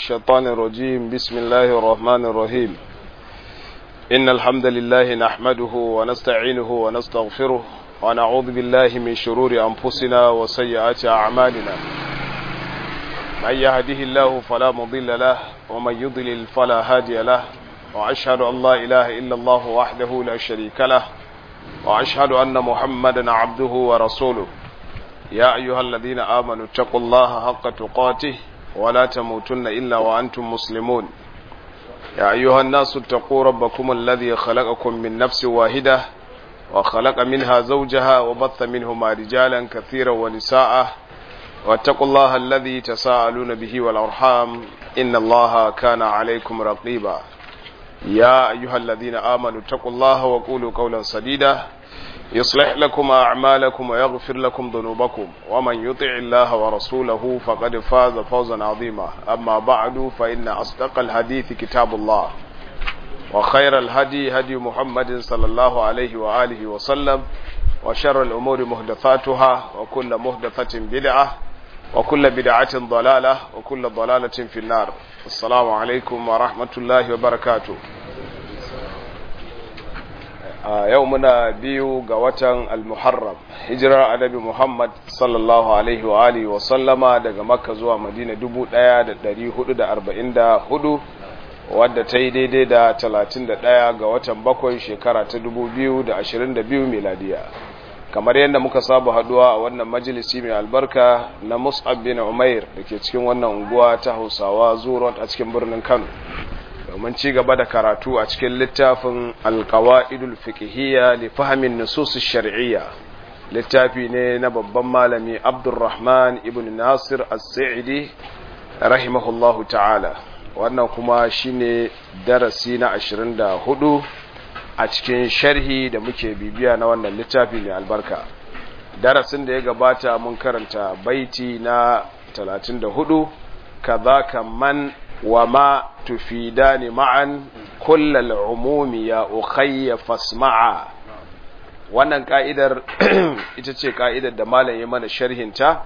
الشيطان الرجيم بسم الله الرحمن الرحيم إن الحمد لله نحمده ونستعينه ونستغفره ونعوذ بالله من شرور أنفسنا وسيئات أعمالنا من يهده الله فلا مضل له ومن يضلل فلا هادي له وأشهد أن لا إله إلا الله وحده لا شريك له وأشهد أن محمدا عبده ورسوله يا أيها الذين آمنوا اتقوا الله حق تقاته ولا تموتن إلا وأنتم مسلمون يا أيها الناس اتقوا ربكم الذي خلقكم من نفس واحدة وخلق منها زوجها وبث منهما رجالا كثيرا ونساء واتقوا الله الذي تساءلون به والأرحام إن الله كان عليكم رقيبا يا أيها الذين آمنوا اتقوا الله وقولوا قولا سديدا يصلح لكم أعمالكم ويغفر لكم ذنوبكم ومن يطع الله ورسوله فقد فاز فوزا عظيما أما بعد فإن أصدق الحديث كتاب الله وخير الهدي هدي محمد صلى الله عليه وآله وسلم وشر الأمور مهدثاتها وكل مهدثة بدعة وكل بدعة ضلالة وكل ضلالة في النار السلام عليكم ورحمة الله وبركاته a yau muna biyu ga watan al-muharram hijirar annabi muhammad sallallahu alaihi wa alihi wa sallama daga makka zuwa madina 1444 wadda ta yi daidai da 31 ga watan bakwai shekara ta 2022 miladiya kamar yadda muka saba haduwa a wannan majalisi mai albarka na mus'ab bin umair da ke cikin wannan unguwa ta hausawa zuwa a cikin birnin kano domin ci gaba da karatu a cikin littafin alkawa'idul fiqhiyya li fahmin nusus shar'iyya littafi ne na babban malami Abdulrahman ibn Nasir as-Sa'idi rahimahullahu ta'ala wannan kuma shine darasi na 24 a cikin sharhi da muke bibiya na wannan littafi mai albarka darasin da ya gabata mun karanta baiti na 34 kadhaka man وما تفيدان معا كل العموم يا أخي فاسمعا wannan ka'idar ita ce ka'idar da malam ya mana sharhinta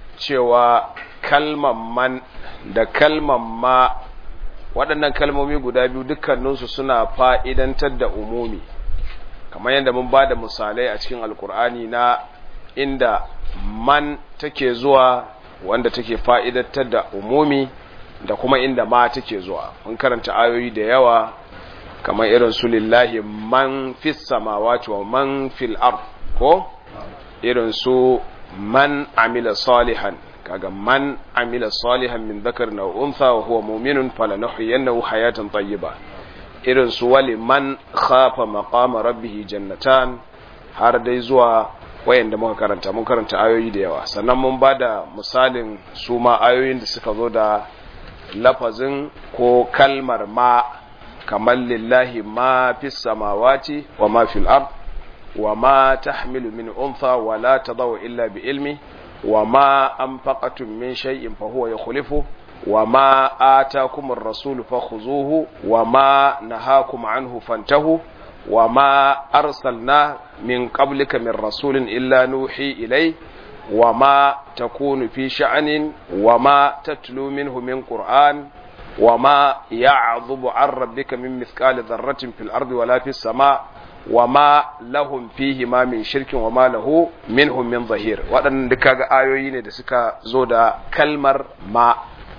cewa kalman man da kalman ma waɗannan kalmomi guda biyu dukkaninsu suna fa'idantar da umumi kamar yadda mun ba da misalai a cikin alkur'ani na inda man take zuwa wanda take fa'idantar da umumi da kuma inda ma take zuwa mun karanta ayoyi da yawa kamar irin su lillahi man fis samawati wa man fil ard ko irin su man amila salihan kaga man amila salihan min dhakar na untha wa huwa mu'minun falanuhyiyannahu hayatan tayyiba irin su wali man khafa maqama rabbih jannatan har dai zuwa wayanda muka karanta mun karanta ayoyi da yawa sannan mun bada misalin su ma ayoyin da suka zo da lafazin ko kalmar ma kamar lillahi ma fi samawati wa ma fil ard wa ma tahmilu min untha wa la tadawu illa bi ilmi wa ma anfaqatum min shay'in fa huwa yukhlifu wa ma atakum ar-rasul fakhuzuhu wa ma nahakum anhu fantahu wa ma arsalna min qablika min rasulin illa nuhi ilayhi وما تكون في شأن وما تتلو منه من قرآن وما يعظب عن ربك من مثقال ذرة في الأرض ولا في السماء وما لهم فيه ما من شرك وما له منهم من ظهير waɗannan duka ga ayoyi ne da suka zo da kalmar ma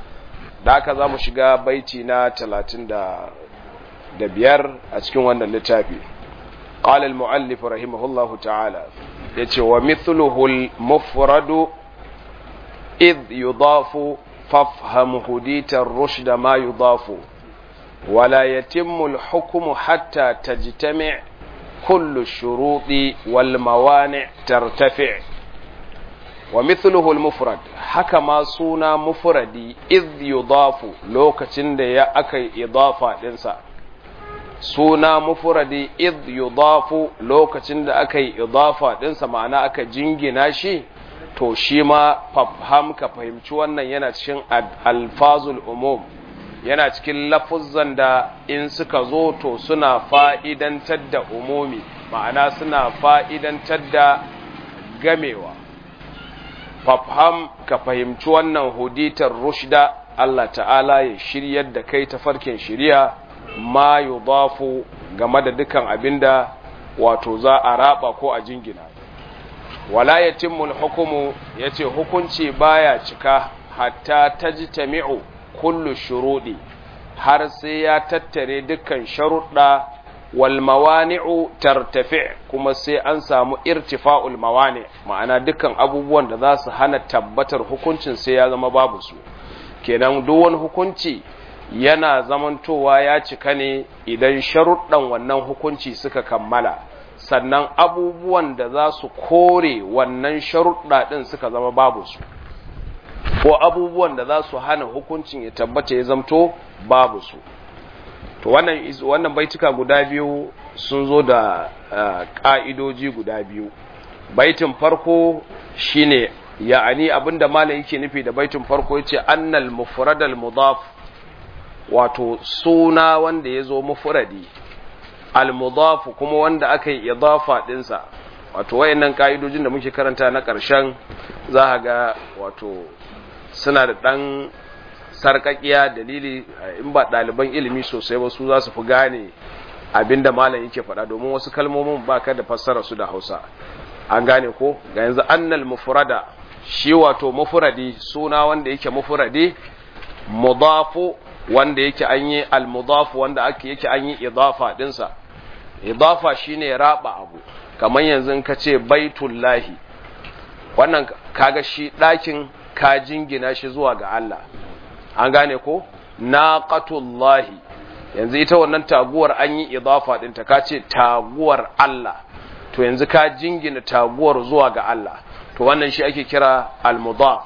da aka za mu shiga baiti na talatin da biyar a cikin wannan littafi قال المؤلف رحمه الله تعالى yace wa mithluhu al-mufrad id yudafu fafham hudita ar-rushd ma yudafu wala yatimmu al-hukmu hatta tajtami' kullu ash-shuruti wal mawani' tartafi' wa mithluhu al-mufrad haka ma suna mufradi id yudafu lokacin da ya akai idafa dinsa suna mufuradi id yudafu lokacin da aka yi idafa ɗinsa ma'ana aka jingina shi to shi ma fafham ka fahimci wannan yana cikin alfazul umum yana cikin lafuzzan da in suka zo to suna fa'idantar da umumi ma'ana suna fa'idantar da gamewa fafham ka fahimci wannan huditar rushda Allah ta'ala ya shiryar da kai ta farkin shiriya ma yudafu game da dukan abinda wato za a raba ko a jingina wala yatimmul hukumu yace hukunci baya cika hatta tajtami'u kullu shurudi har sai ya tattare dukkan sharuɗa wal mawani'u tartafi kuma sai an samu irtifa'ul mawani ma'ana dukkan abubuwan da za su hana tabbatar hukuncin sai ya zama babu su kenan duk wani hukunci yana zamantowa ya cika ne idan sharuɗan wannan hukunci suka kammala sannan abubuwan da za su kore wannan sharuɗa ɗin suka zama babu su ko abubuwan da za su hana hukuncin ya tabbata ya zamto babu su to wannan wannan baituka guda biyu sun zo da ƙa'idoji guda biyu baitin farko shine ya'ani abinda malam yake nufi da baitin farko yace annal mufradal mudaf wato suna wanda ya zo mufradi al mudaf kuma wanda aka yi idafa dinsa wato wayannan ka'idojin da muke karanta na ƙarshen za ga wato suna da ɗan sarƙaƙiya dalili in ba ɗaliban ilimi sosai ba su za su fi gane abinda malam yake faɗa domin wasu kalmomin ba ka da fassara su da hausa an gane ko ga yanzu annal mufrada shi wato mufradi suna wanda yake mufradi mudafu wanda yake an yi al mudafu wanda ake yake an yi idafa dinsa idafa shine raba abu kamar yanzu ka ce baitullahi wannan kaga shi ɗakin ka jingina shi zuwa ga Allah an gane ko naqatullahi yanzu ita wannan taguwar an yi idafa ɗinta ka ce taguwar Allah to yanzu ka jingina taguwar zuwa ga Allah to wannan shi ake kira al-mudaf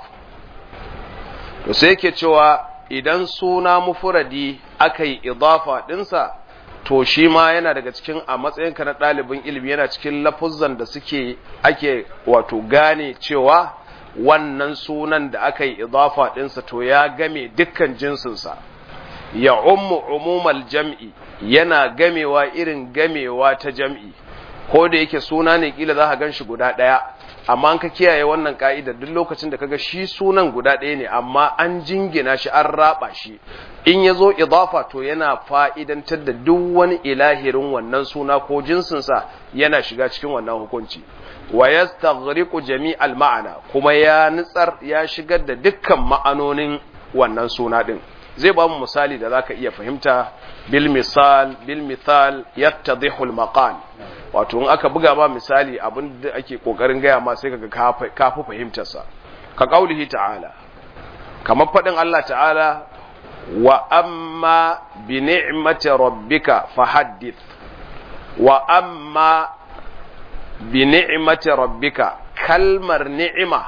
to sai yake cewa idan suna mufuradi aka yi idafa ɗinsa to shi ma yana daga cikin a matsayinka na ɗalibin ilimi yana cikin lafuzzan da suke ake wato gane cewa wannan sunan da aka yi idafa ɗinsa to ya game dukkan jinsinsa ya ummu umumal jam'i yana gamewa irin gamewa ta jam'i ko da yake suna ne kila za ka gan shi guda ɗaya amma an ka kiyaye wannan ka'ida duk lokacin da kaga shi sunan guda ɗaya ne amma an jingina shi an raba shi in ya zo idafa to yana fa'idantar da duk wani ilahirin wannan suna ko jinsinsa yana shiga cikin wannan hukunci wa yastaghriqu jami'al ma'ana kuma ya nitsar ya shigar da dukkan ma'anonin wannan suna din zai ba mu misali da zaka iya fahimta bil misal bil mithal yattadhihu al maqal wato in aka buga ma misali abin da ake kokarin gaya ma sai kaga ka fi fahimtar sa ka kaulihi ta'ala kamar fadin Allah ta'ala wa amma bi ni'mati rabbika fahaddith wa amma bi ni'mati rabbika kalmar ni'ima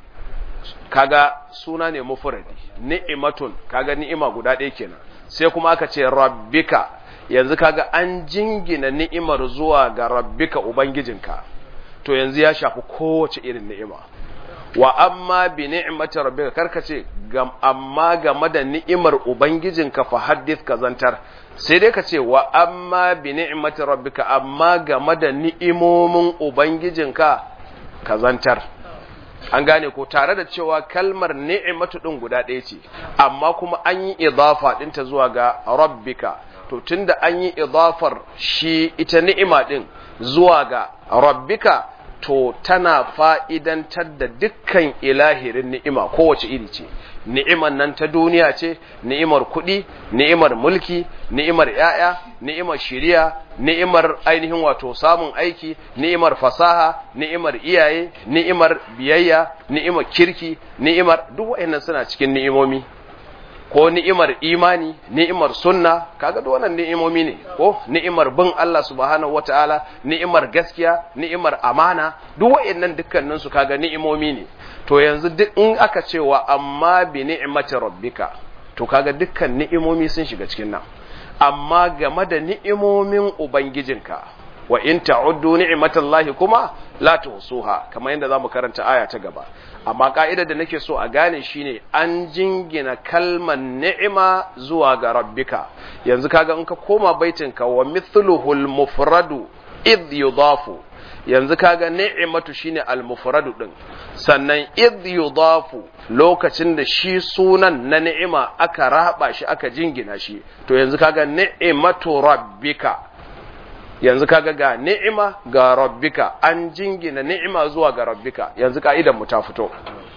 kaga suna ne mufradi ni'matun kaga ni'ima guda ɗaya kenan sai kuma aka ce rabbika yanzu kaga an jingina ni'imar zuwa ga rabbika ubangijinka to yanzu ya shafi kowace irin ni'ima wa amma bi ni'mati rabbika karkace gam amma game da ni'imar ubangijinka fa haddith kazantar sai dai ka ce wa amma bi ni'mati rabbika amma game da ni'imomin ubangijinka kazantar an gane ko tare da cewa kalmar ni'imatu din guda ɗaya ce amma kuma an yi idafa ɗinta zuwa ga rabbika to tunda an yi idafar shi ita ni'ima din zuwa ga rabbika to tana fa'idantar da dukkan ilahirin ni'ima kowace iri ce ni'imar nan ta duniya ce ni'imar kuɗi ni'imar mulki ni'imar ‘ya'ya ni'imar shiriya ni'imar ainihin wato samun aiki ni'imar fasaha ni'imar iyaye ni'imar biyayya ni'imar kirki ni'imar duk wa'annan suna cikin ni'imomi ko ni'imar imani ni'imar sunna kaga duk wannan ni'imomi ne ko ni'imar bin Allah subhanahu wataala ni'imar gaskiya ni'imar amana duk wa'annan dukkanin su kaga ni'imomi ne to yanzu duk in aka ce wa amma bi ni'mati rabbika to kaga dukkan ni'imomi sun shiga cikin nan amma game da ni'imomin ubangijinka wa in ta'uddu ni'matallahi kuma la tuhsuha kamar yadda zamu karanta aya ta gaba amma ka'idar da nake so a gane shine an jingina kalmar ni'ima zuwa ga rabbika yanzu kaga in ka koma baitinka wa mithluhul mufradu id yudafu yanzu kaga ni'imatu shine al-mufradu din sannan id yudafu lokacin da shi sunan na ni'ima aka raba shi aka jingina shi to yanzu kaga ni'imatu rabbika yanzu kaga ga ni'ima ga rabbika an jingina ni'ima zuwa ga rabbika yanzu ka'idan mu ta fito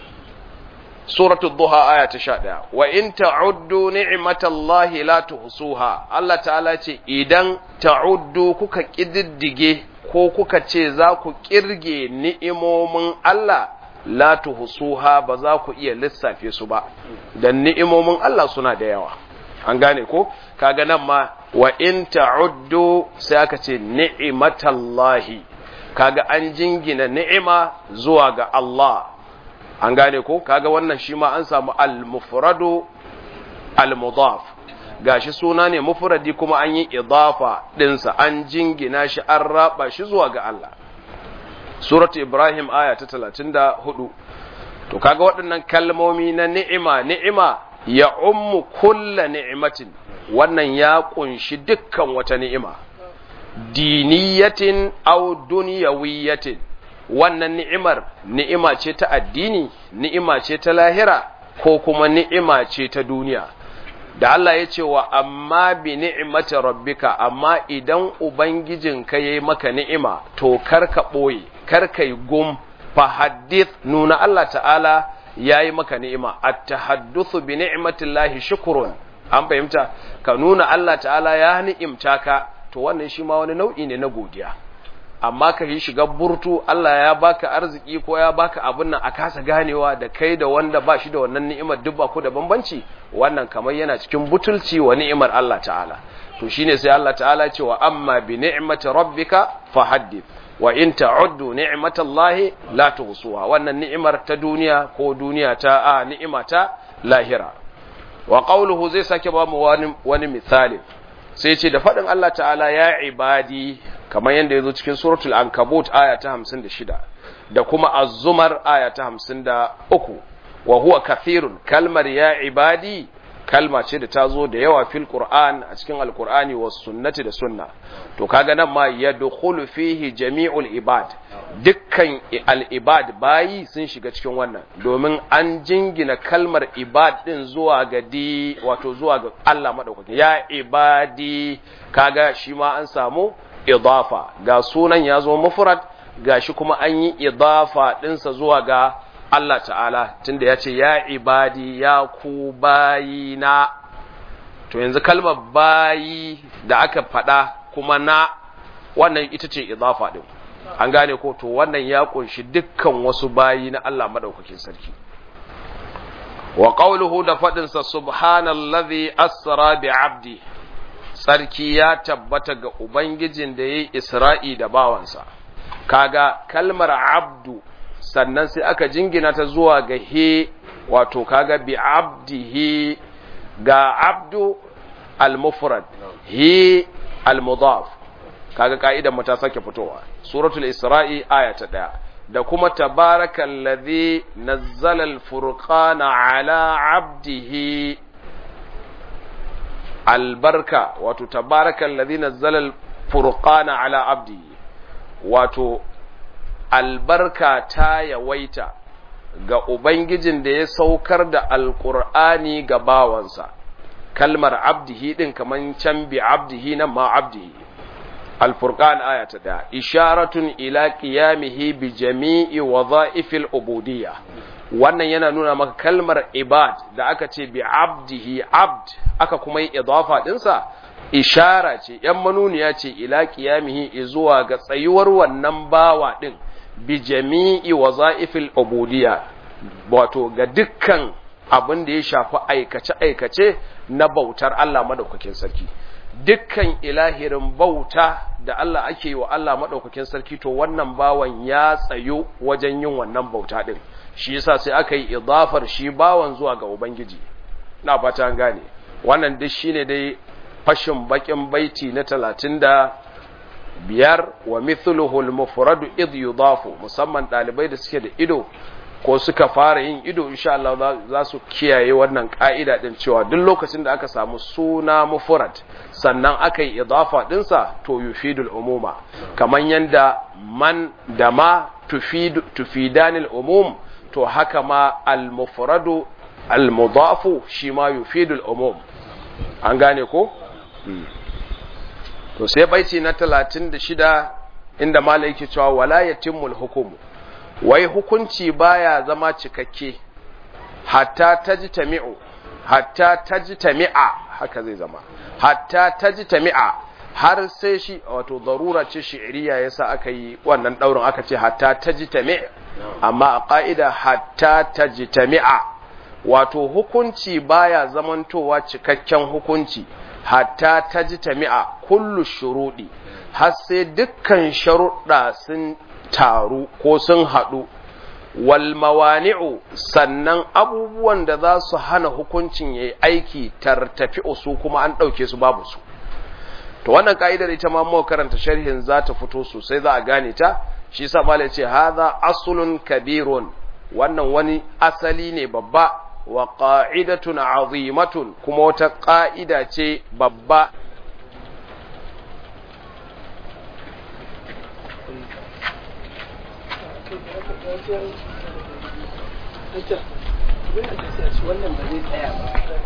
suratul duha aya ta 11 wa in ta'uddu ni'matallahi la tuhsuha Allah ta'ala ce idan ta'uddu kuka kididdige ko kuka ce za ku kirge ni'imomin Allah la tuhsuha ba za ku iya lissafe su ba dan ni'imomin Allah suna da yawa an gane ko kaga nan ma wa in ta'uddu sai aka ce ni'matallahi kaga an jingina ni'ima zuwa ga Allah an gane ko kaga wannan shi ma an samu al-mufradu al-mudaf gashi suna ne mufradi kuma an yi idafa dinsa an jingina shi an raba shi zuwa ga Allah suratu ibrahim aya ta 34 to kaga waɗannan kalmomi na ni'ima ni'ima ya ummu kulla ni'matin wannan ya kunshi dukkan wata ni'ima diniyatin aw dunyawiyatin wannan ni'imar ni'ima ce ta addini ni'ima ce ta lahira ko kuma ni'ima ce ta duniya da Allah ya ce wa amma bi ni'imati rabbika amma idan ubangijinka yayi maka ni'ima to karka boye karka yi gum fa hadith nuna Allah ta'ala yayi maka ni'ima at-tahaddathu bi ni'matillahi shukrun an fahimta ka nuna Allah ta'ala ya ni'imta ka to wannan shi ma wani nau'i ne na godiya amma ka yi shiga burtu Allah ya baka arziki ko ya baka abin nan a kasa ganewa da kai da wanda ba shi da wannan ni'imar duk ba ku da bambanci wannan kamar yana cikin butulci wa ni'imar Allah ta'ala to shine sai Allah ta'ala ce wa amma bi ni'mati rabbika fahaddith wa in ta'uddu ni'matallahi la tuhsuha wannan ni'imar ta duniya ko duniya ta a ni'ima ta lahira wa qawluhu zai sake ba mu wani, wani misali sai ce da faɗin Allah ta'ala ya ibadi kamar yadda ya zo cikin suratul ankabut aya ta hamsin da shida da kuma azumar aya ta hamsin da uku wa huwa kathirun kalmar ya ibadi kalma ce da ta zo da yawa fil qur'an a cikin alqur'ani was sunnati da sunna to kaga nan ma yadkhulu fihi jami'ul ibad dukkan al ibad bayi sun shiga cikin wannan domin an jingina kalmar ibad din zuwa ga di wato zuwa ga Allah madaukaki ya ibadi kaga shi ma an samu idafa ga sunan ya zo mufrad gashi kuma an yi idafa dinsa zuwa ga Allah ta'ala tunda ya ce ya ibadi ya ku bayina to yanzu kalmar bayi da aka faɗa kuma na wannan ita ce idafa din an gane ko to wannan ya kunshi dukkan wasu bayi na Allah madaukakin sarki wa qawluhu da fadin sa subhanallazi asra bi abdi sarki ya tabbata ga ubangijin da yayi isra'i da bawansa kaga kalmar abdu sannan sai aka jingina ta zuwa ga he wato kaga bi abdihi ga abdu al-mufrad he al-mudaf kaga ka'idan mu ta sake fitowa suratul isra'i aya ta daya da kuma tabarakallazi nazzala al-furqana ala abdihi albarka wato tabarakallazi nazzala al-furqana ala abdihi wato albarka ta yawaita ga Ubangijin da ya saukar da Alƙur'ani ga bawansa, kalmar abdihi ɗin kamar can bi abdihi nan ma abdihi. Alfurqan aya ta ɗaya, isharatun ila qiyamihi bi jami'i wa za'ifil ubudiyya. Wannan yana nuna maka kalmar ibad da aka ce bi abdihi abd aka kuma yi idafa ɗinsa, ishara ce, ‘yan manuniya ce ila qiyamihi zuwa ga tsayuwar wannan bawa ɗin. bi jami'i waza'ifil ubudiyya wato ga dukkan abin da ya shafi aikace-aikace na bautar Allah madaukakin sarki dukkan ilahirin bauta da Allah ake yi wa Allah madaukakin sarki to wannan bawan ya tsayo wajen yin wannan bauta din shi yasa sai aka yi idafar shi bawan zuwa ga ubangiji na fata gane wannan duk shine dai fashin bakin baiti na talatin da biyar wa mithluhu al-mufrad id yudafu musamman dalibai da suke da ido ko suka fara yin ido insha Allah za su kiyaye wannan ka'ida din cewa duk lokacin da aka samu suna mufrad sannan aka yi idafa dinsa to yufidul umuma kaman yanda man da ma tufidu tufidanil umum to haka ma al mufradu al mudafu shi ma yufidul umum an gane ko to sai baiti na 36 inda malai yake cewa wala yatimul hukumu wai hukunci baya zama cikakke hatta tajtami'u hatta tajtami'a haka zai zama hatta tajtami'a har sai shi wato darura ce shi'riya yasa aka yi wannan daurin aka ce hatta tajtami' amma a ka'ida hatta tajtami'a wato hukunci baya zamantowa cikakken hukunci hatta tajtami'a kullu shurudi har sai dukkan sharuɗa sun taru ko sun haɗu wal mawani'u sannan abubuwan da za su hana hukuncin yayi aiki tartafi su kuma an ɗauke su babu su to wannan ka'idar ita ma mu karanta sharhin za ta fito sosai za a gane ta shi yasa malai ce hadha aslun kabirun wannan wani asali ne babba wa qa'idatun azimatun kuma wata ƙa'ida ce babba wannan ba zai tsaya ba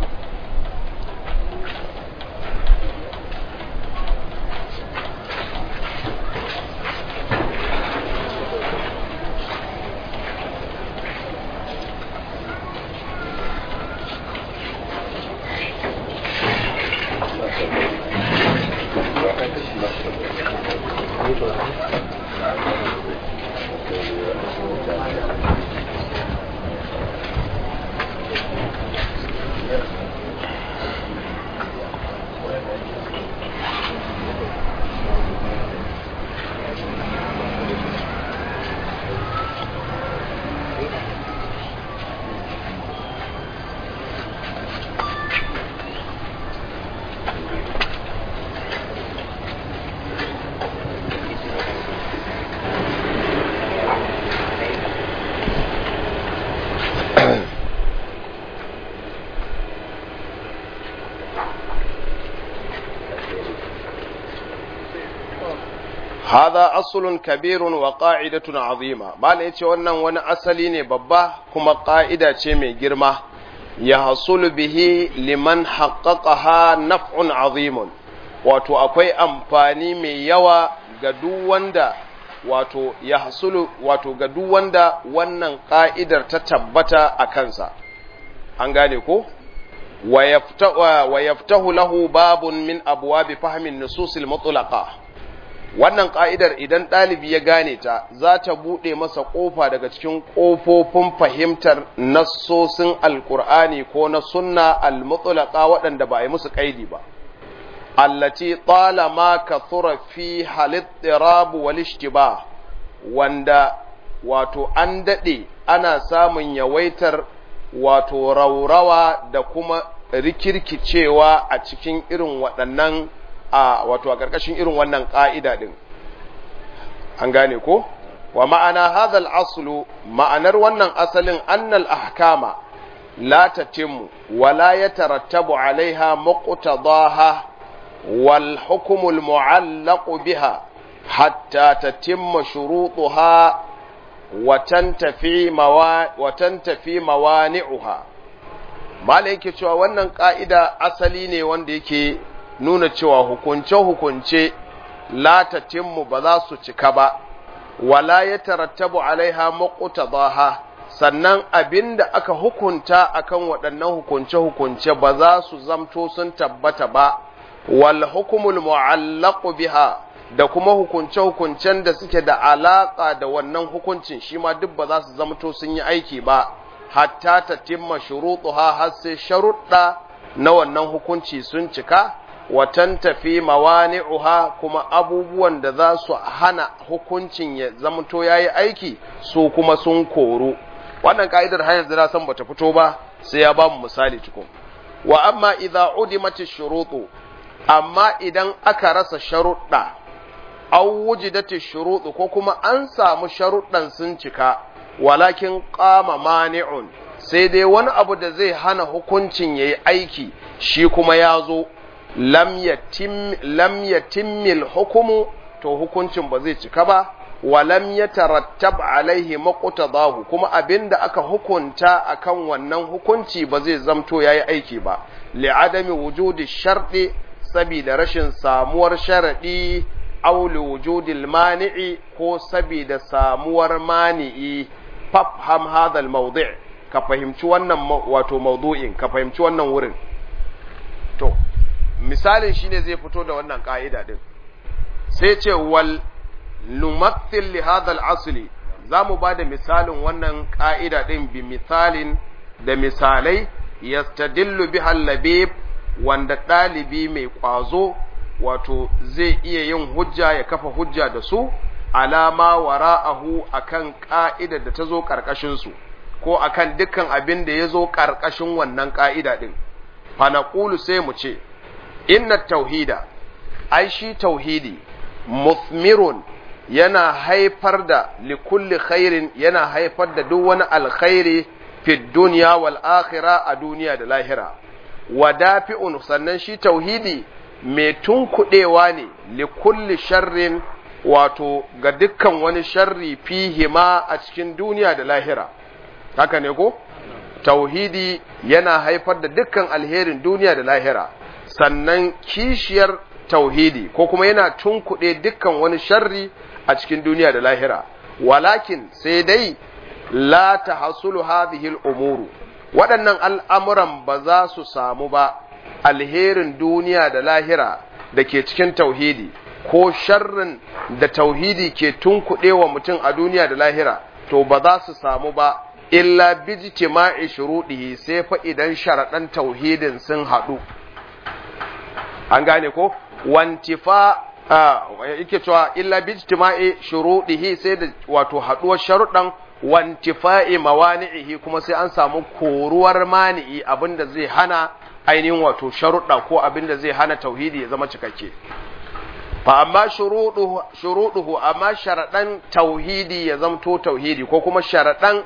hadha aslun kabirun wa qa'idatun azima bala yace wannan wani asali ne babba kuma ƙa'ida ce mai girma ya hasulu bihi liman haqqaqaha naf'un azimun wato akwai amfani mai yawa ga duk wanda wato ya hasulu wato ga duk wanda wannan ƙa'idar ta tabbata a kansa an gane ko wa yaftahu lahu babun min abwabi fahmin nususil mutlaqa wannan ƙa'idar idan ɗalibi ya gane ta za ta buɗe masa ƙofa daga cikin ƙofofin fahimtar nassosin alƙur'ani ko na sunna almutulaka waɗanda ba a yi musu ƙaidi ba allati talama kathura fi halittirab wal ishtiba wanda wato an daɗe ana samun yawaitar wato raurawa da kuma rikirkicewa a cikin irin waɗannan a wato a ƙarƙashin irin wannan ƙa'ida ɗin an gane ko wa ma'ana hadhal aslu ma'anar wannan asalin annal ahkama la tatimmu wa la yatarattabu alaiha muqtadaha wal hukmul mu'allaq biha hatta tatimma shurutuha wa tantafi mawa wa tantafi mawani'uha mala yake cewa wannan ƙa'ida asali ne wanda yake nuna cewa hukunce-hukunce latatinmu ba za su cika ba, wala ya tarattabu alaiha maƙutadaha sannan abin da aka hukunta akan waɗannan hukunce-hukunce ba za su zamto sun tabbata ba, wal hukumul mu'allaqu biha da kuma hukunce-hukuncen da suke da alaƙa da wannan hukuncin shi ma duk ba za su zamto sun yi aiki ba, hatta ta timma shuruɗuha har sai sharuɗa na wannan hukunci sun cika, watan tafi mawani'uha kuma abubuwan da za su hana hukuncin ya zamto ya yi aiki su kuma sun koru wannan ka'idar hanyar da san bata fito ba sai ya ba mu misali cikin wa amma idza udimati shurutu amma idan aka rasa sharuɗa aw wujidati shurutu ko kuma an samu sharuɗan sun cika walakin qama mani'un sai dai wani abu da zai hana hukuncin yayi aiki shi kuma ya zo lam yatim lam yatimmil hukumu to hukuncin ba zai cika ba wa lam yatarattab alaihi maqtadahu kuma abinda aka hukunta akan wannan hukunci ba zai zamto yayi aiki ba li'adami wujudi sharɗi saboda rashin samuwar sharadi aw li wujudil mani'i ko saboda samuwar mani'i fafham hadha al-mawdi' ka fahimci wannan wato mawdu'in ka fahimci wannan wurin to misalin shine zai fito da wannan ka'ida din sai ce wal numathil li hadha al-asli zamu bada misalin wannan ka'ida din bi misalin da misalai yastadillu biha al-labib wanda dalibi mai kwazo wato zai iya yin hujja ya kafa hujja da su alama wara'ahu akan ka'idar da ta zo karkashin su ko akan dukkan abin da ya zo karkashin wannan ka'ida din fa naqulu sai mu ce inna tauhida ai shi tauhidi muthmirun yana haifar da likulli khairin yana haifar da duk wani alkhairi fi dunya wal akhirah a duniya da lahira wadafi'un sannan shi tauhidi mai tunkuɗewa ne likulli sharrin wato ga dukkan wani sharri fihi ma a cikin duniya da lahira haka ne ko tauhidi yana haifar da dukkan alherin duniya da lahira sannan kishiyar tauhidi ko kuma yana tunkuɗe dukkan wani sharri a cikin duniya da lahira walakin sai dai la tahsulu hadhihi al-umuru waɗannan al'amuran ba za su samu ba alherin duniya da lahira da ke cikin tauhidi ko sharrin da tauhidi ke tunkuɗe wa mutum a duniya da lahira to ba za su samu ba illa bijtima'i shuruɗihi sai fa idan sharaɗan tauhidin sun haɗu an gane ko wantifa yake cewa illa bijtima'i shuruɗihi sai da wato haɗuwar sharuɗan wantifa'i mawani'ihi kuma sai an samu koruwar mani'i abinda zai hana ainihin wato sharuɗa ko abinda zai hana tauhidi ya zama cikakke fa amma shuruɗuhu amma sharaɗan tauhidi ya zamto tauhidi ko kuma sharaɗan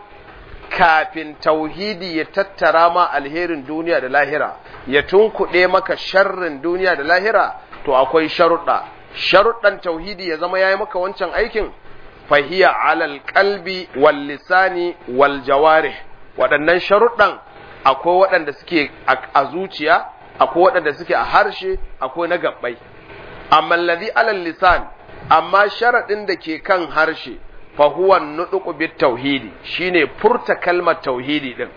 kafin tauhidi ya tattara ma alherin duniya da lahira ya tunkuɗe maka sharrin duniya da lahira to akwai sharuɗa sharuɗan tauhidi ya zama yayi maka wancan aikin fahiya alal qalbi wal lisani wal jawarih waɗannan sharuɗan akwai waɗanda suke a zuciya akwai waɗanda suke a harshe akwai na gabbai amma alladhi alal lisan amma sharaɗin da ke kan harshe fa huwa nutqu bit tauhidi shine furta kalmar tauhidi din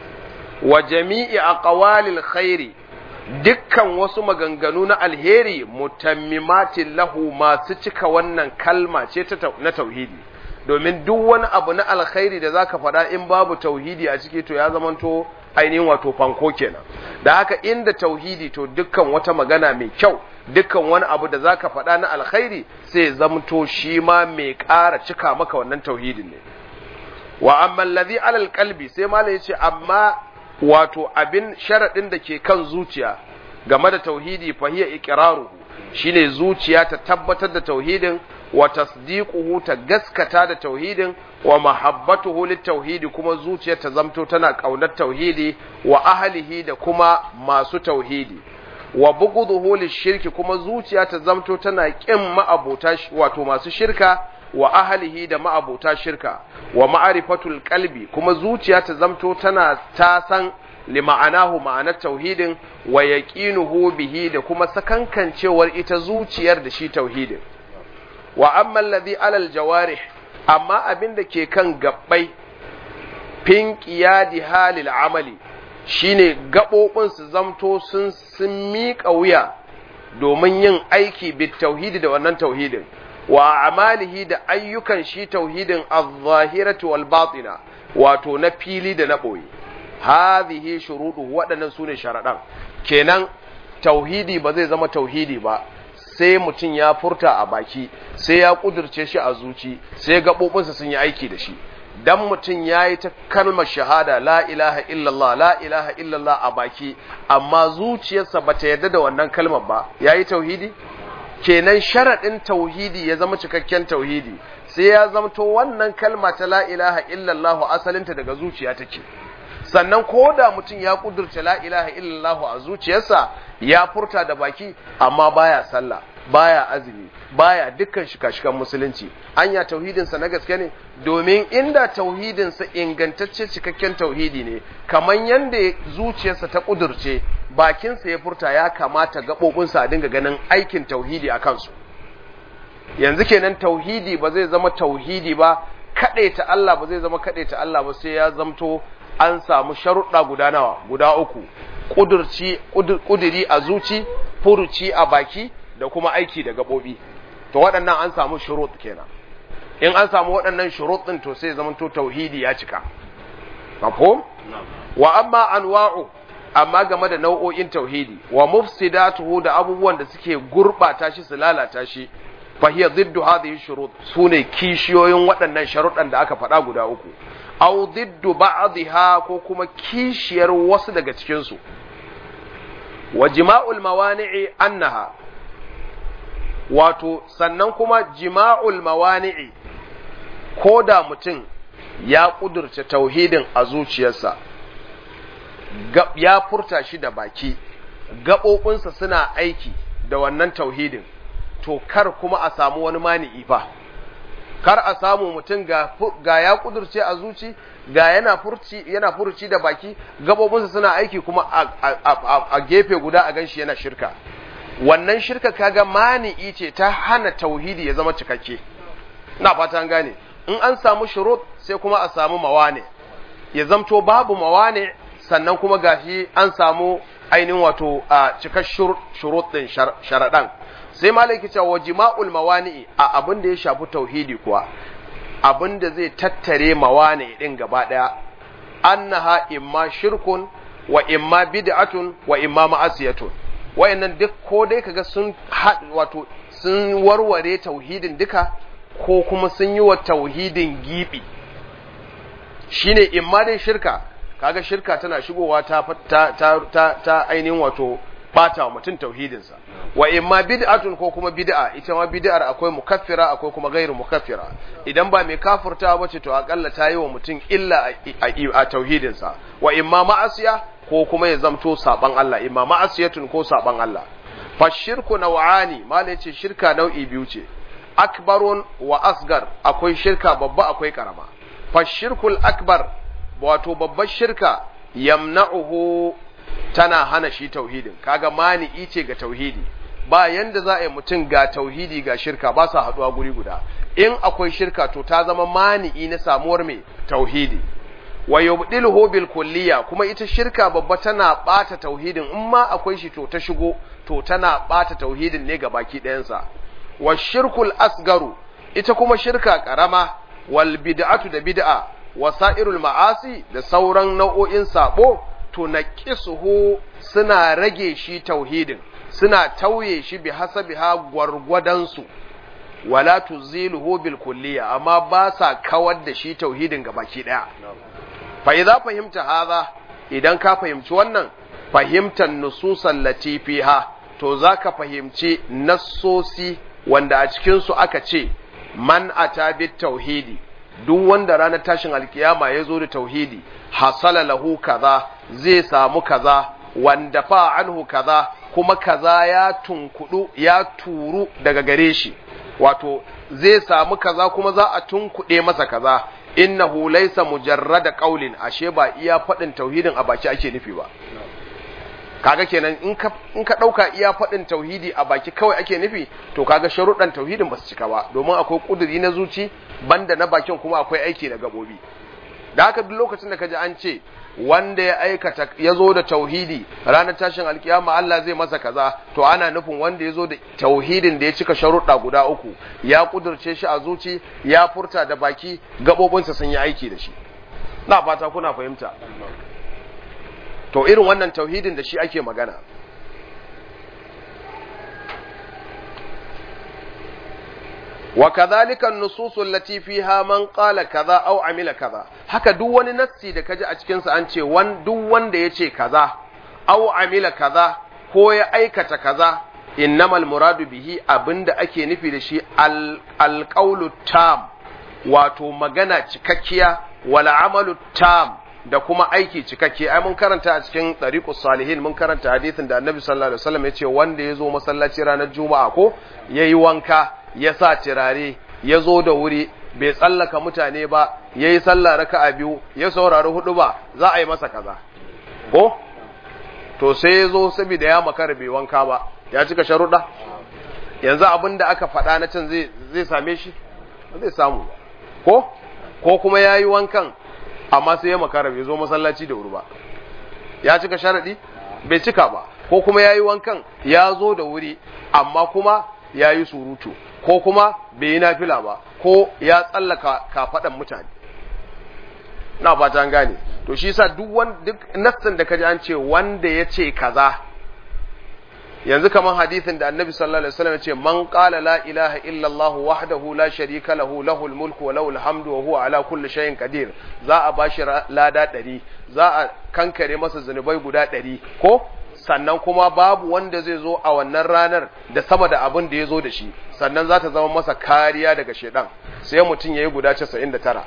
wa jami'i aqwalil khairi dukkan wasu maganganu na alheri mutammimatin lahu masu cika wannan kalma ce na tauhidi domin duk wani abu na alkhairi da zaka faɗa in babu tauhidi a ciki to ya zamanto ainihin wato fanko kenan da haka inda tauhidi to dukkan wata magana mai kyau dukkan wani abu da zaka faɗa na alkhairi sai zamto shi ma mai ƙara cika maka wannan tauhidin ne wa amma allazi alal qalbi sai malai yace amma wato abin sharadin da ke kan zuciya game da tauhidi fa hiya iqraruhu shine zuciya ta tabbatar da tauhidin wa tasdiquhu ta gaskata da tauhidin wa mahabbatuhu litauhidi kuma zuciya ta zamto tana kaunar tauhidi wa ahlihi da kuma masu tauhidi wa bughduhu lishirki kuma zuciya ta zamto tana kin ma'abota wato masu shirka wa ahlihi da ma'abota shirka wa ma'rifatul qalbi kuma zuciya ta zamto tana ta san lima'anahu ma'anar tauhidin wa yaqinuhu bihi da kuma sakankancewar ita zuciyar da shi tauhidin wa amma alladhi alal jawarih amma abin da ke kan gabbai fin qiyadi halil amali shine gabobin su zamto sun sun miƙa wuya domin yin aiki bit tauhidi da wannan tauhidin wa amalihi da ayyukan shi tauhidin az-zahirati wal batina wato na fili da na boye hadhihi shurudu waɗannan sune sharaɗan kenan tauhidi ba zai zama tauhidi ba sai mutum ya furta a baki sai ya kudirce shi a zuci sai gaɓoɓinsa sun yi aiki da shi dan mutum ya yi ta kalmar shahada la ilaha illallah la ilaha illallah a baki amma zuciyarsa bata yarda da wannan kalmar ba ya yi tauhidi kenan sharaɗin tauhidi ya zama cikakken tauhidi sai ya zamto wannan kalma ta la ilaha illallah asalinta daga zuciya take sannan ko da mutum ya kudurta la ilaha illallah a zuciyarsa ya furta da baki amma baya sallah baya azumi baya dukkan shika-shikan musulunci anya tauhidinsa na gaske ne domin inda tauhidinsa ingantacce cikakken tauhidi ne kamar yadda zuciyarsa ta kudurce bakinsa ya furta ya kamata gaɓoɓinsa a dinga ganin aikin tauhidi a kansu yanzu kenan tauhidi ba zai zama tauhidi ba kaɗaita Allah ba zai zama kaɗaita Allah ba sai ya zamto an samu sharuɗa guda nawa guda uku ƙudurci ƙuduri a zuci furuci a baki da kuma aiki da gaɓoɓi to waɗannan an samu shurut kenan in an samu waɗannan shurut ɗin to sai zamanto tauhidi ya cika mafhum wa amma anwa'u amma game da nau'o'in tauhidi wa mufsidatuhu da abubuwan da suke gurbata shi su lalata shi fa hiya ziddu hadhihi shurut sune kishiyoyin waɗannan sharuɗan da aka faɗa guda uku aw ziddu ba'dha ko kuma kishiyar wasu daga cikin su wa jima'ul mawani'i annaha wato sannan kuma jima'ul mawani'i ko da mutum ya ƙudurce tauhidin a zuciyarsa ya furta shi da baki gaɓoɓinsa suna aiki da wannan tauhidin to kar kuma a samu wani mani'i fa kar a samu mutum ga ya ƙudurce a zuci ga yana furci yana furci da baki gaɓoɓinsa suna aiki kuma a gefe guda a ganshi yana shirka wannan shirka kaga mani'i ce ta hana tauhidi ya zama cikakke na fata an gane in an samu shurut sai kuma a samu mawane ya zamto babu mawane sannan kuma gashi an samu ainihin wato a cikar shurut din sharaɗan sai malaki cewa jima'ul mawani'i a abin da ya shafi tauhidi kuwa abin da zai tattare mawane din gaba ɗaya annaha imma shirkun wa imma bid'atun wa imma ma'asiyatun wayannan duk ko dai kaga sun wato sun warware tauhidin duka ko kuma sun yi wa tauhidin gibi shine imma dai shirka kaga shirka tana shigowa ta ta ta ta, ta ainihin wato bata wa mutum tauhidinsa wa imma bid'atun ko kuma bid'a ita ma bid'ar akwai mukaffira akwai kuma gairu mukaffira idan ba mai kafurta bace to akalla ta yi wa mutum illa a tauhidinsa wa imma ma'asiya ko kuma ya zamto saban Allah imma ma'asiyatun ko saban Allah fa shirku naw'ani malai ce shirka nau'i biyu ce akbarun wa asgar akwai shirka babba akwai karama fa shirkul akbar wato babbar shirka yamna'uhu tana hana shi tauhidin kaga mani'i ce ga tauhidi ba yanda za a yi mutum ga tauhidi ga shirka ba sa haduwa guri guda in akwai shirka to ta zama mani'i na samuwar mai tauhidi wa yubdiluhu bil kulliya kuma ita shirka babba tana bata tauhidin in ma akwai shi to ta shigo to tana bata tauhidin ne ga baki ɗayansa wa shirkul asgaru ita kuma shirka karama wal bid'atu da bid'a wasa'irul ma'asi da sauran nau'o'in sabo to naqisuhu suna rage shi tauhidin suna tauye shi bi hasabiha gwargwadan su wala tuziluhu bil kulliya amma ba sa kawar da shi tauhidin gabaki daya fa idza fahimta hadha idan ka fahimci wannan fahimtar nususan latifiha to zaka fahimci nassosi wanda a cikin su aka ce man ata bit tauhidi duk wanda ranar tashin alkiyama ya zo da tauhidi hasala lahu kaza zai samu kaza wanda fa anhu kaza kuma kaza ya tunkudu ya turu daga gare shi wato zai samu kaza kuma za a tunkuɗe masa kaza innahu laysa mujarrada qaulin ashe ba iya faɗin tauhidin a baki ake nufi ba kaga kenan in ka in ka dauka iya faɗin tauhidi a baki kawai ake nufi to kaga sharuɗan tauhidin ba su cika ba domin akwai kuduri na zuci banda na bakin kuma akwai aiki na gabobi da haka duk lokacin da kaji an ce wanda ya aikata ya zo da tauhidi ranar tashin alkiyama Allah zai masa kaza to ana nufin wanda ya zo da tauhidin da ya cika sharuɗa guda uku ya kudurce shi a zuci ya furta da baki gabobinsa sun yi aiki da shi na fata kuna fahimta to irin wannan tauhidin da shi ake magana wa kadhalika an-nusus allati fiha man qala kaza aw amila kaza haka duk wani nassi da kaji a cikin sa an ce wan duk wanda yace kaza aw amila kaza ko ya aikata kaza innamal muradu bihi abinda ake nufi da shi alqaulu tam wato magana cikakkiya wal amalu tam da kuma aiki cikakke ai mun karanta a cikin tariqus salihin mun karanta hadisin da annabi sallallahu alaihi wasallam yace wanda yazo masallaci ranar juma'a ko yayi wanka ya sa turare ya zo da wuri bai tsallaka mutane ba yayi sallah raka'a biyu ya saurari hudu ba za a yi masa kaza ko to sai ya zo saboda ya makara bai wanka ba ya cika sharuɗa yanzu abin da aka faɗa na can zai same shi zai samu ko ko kuma ya yi wankan amma sai ya makara bai zo masallaci da wuri ba ya cika sharaɗi bai cika ba ko kuma ya yi wankan ya zo da wuri amma kuma ya yi surutu ko kuma bai yi nafila ba ko ya tsallaka kafaɗan mutane na fata an gane to shi yasa duk wanda duk nassin da kaji an ce wanda ya ce kaza yanzu kamar hadisin da annabi sallallahu alaihi wasallam ya ce man qala la ilaha illa allah wahdahu la sharika lahu lahul mulku wa lahul hamdu wa huwa ala kulli shay'in qadir za a bashi lada 100 za a kankare masa zunubai guda 100 ko sannan kuma babu wanda zai zo a wannan ranar da sama da abin da ya zo da shi sannan za ta zama masa kariya daga shedan sai mutum ya yi guda 99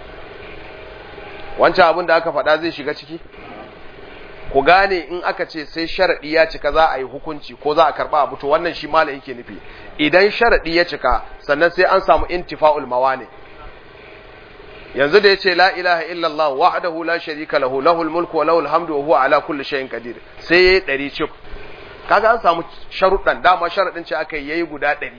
wancan abin da aka faɗa zai shiga ciki ku gane in aka ce sai sharaɗi ya cika za a yi hukunci ko za a karɓa abu to wannan shi malam yake nufi idan sharaɗi ya cika sannan sai an samu intifa'ul mawani yanzu da yace la ilaha illallah wahdahu la sharika lahu lahul mulku wa lahul hamdu wa huwa ala kulli shay'in qadir sai yayi ɗari cif kaga an samu sharuɗan dama sharaɗin ce aka yayi guda ɗari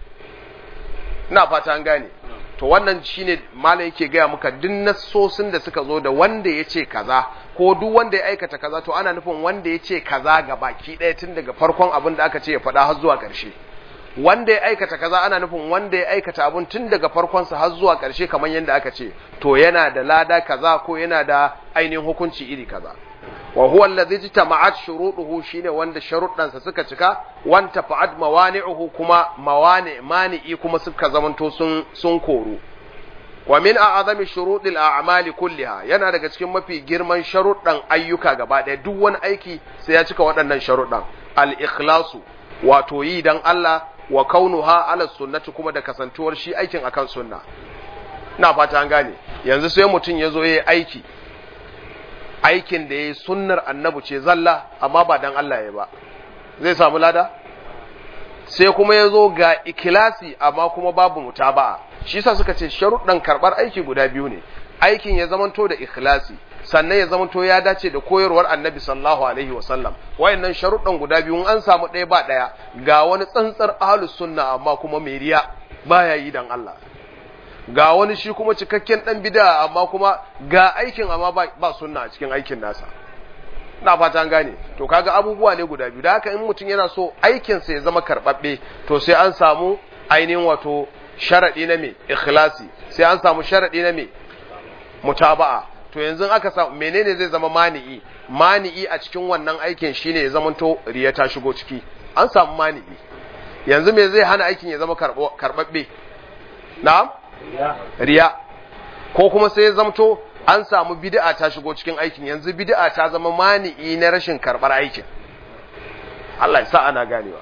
ina fata an gane to wannan shine malam yake gaya muka duk nassosin da suka zo da wanda ya ce kaza ko duk wanda ya aikata kaza to ana nufin wanda ya ce kaza ga baki ɗaya tun daga farkon abin da aka ce ya faɗa har zuwa ƙarshe wanda ya aikata kaza ana nufin wanda ya aikata abin tun daga farkonsa har zuwa ƙarshe kamar yadda aka ce to yana da lada kaza ko yana da ainihin hukunci iri kaza wa huwa allazi jitama'at shuruɗuhu shine wanda sharuɗansa suka cika wanta fa'ad mawani'uhu kuma mawani mani'i kuma suka zamanto sun sun koru wa min a'azami shuruɗil a'mali kulliha yana daga cikin mafi girman sharuɗan ayyuka gaba ɗaya duk wani aiki sai ya cika waɗannan sharuɗan al-ikhlasu wato yi dan Allah wa kaunuha ala sunnati kuma da kasantuwar shi aikin akan sunna ina fata an gane yanzu sai mutum ya zo yayi aiki aikin da yayi sunnar annabi ce zalla amma ba dan Allah ya ba zai samu lada sai kuma ya zo ga ikilasi amma kuma babu mutaba'a shi yasa suka ce sharuɗan karɓar aiki guda biyu ne aikin ya zamanto da ikhlasi sannan ya zamanto ya dace da koyarwar annabi sallallahu alaihi wasallam wayannan sharuɗan guda biyu an samu ɗaya ba ɗaya ga wani tsantsar ahlus sunna amma kuma mai riya baya yi dan Allah ga wani shi kuma cikakken dan bid'a amma kuma ga aikin amma ba, ba sunna a cikin aikin nasa na fata an gane to kaga abubuwa ne guda biyu da haka in mutum yana so aikin sa ya zama karbabbe to sai an samu ainihin wato sharadi na me ikhlasi sai an samu sharadi na me mutaba'a to yanzu aka samu menene zai zama mani'i mani'i a cikin wannan aikin shine ya zamanto riya ta shigo ciki an samu mani'i yanzu me zai hana aikin ya zama karbabbe na'am riya ko kuma sai ya zamto an samu bid'a ta shigo cikin aikin yanzu bid'a ta zama mani'i na rashin karbar aikin Allah ya sa ana ganewa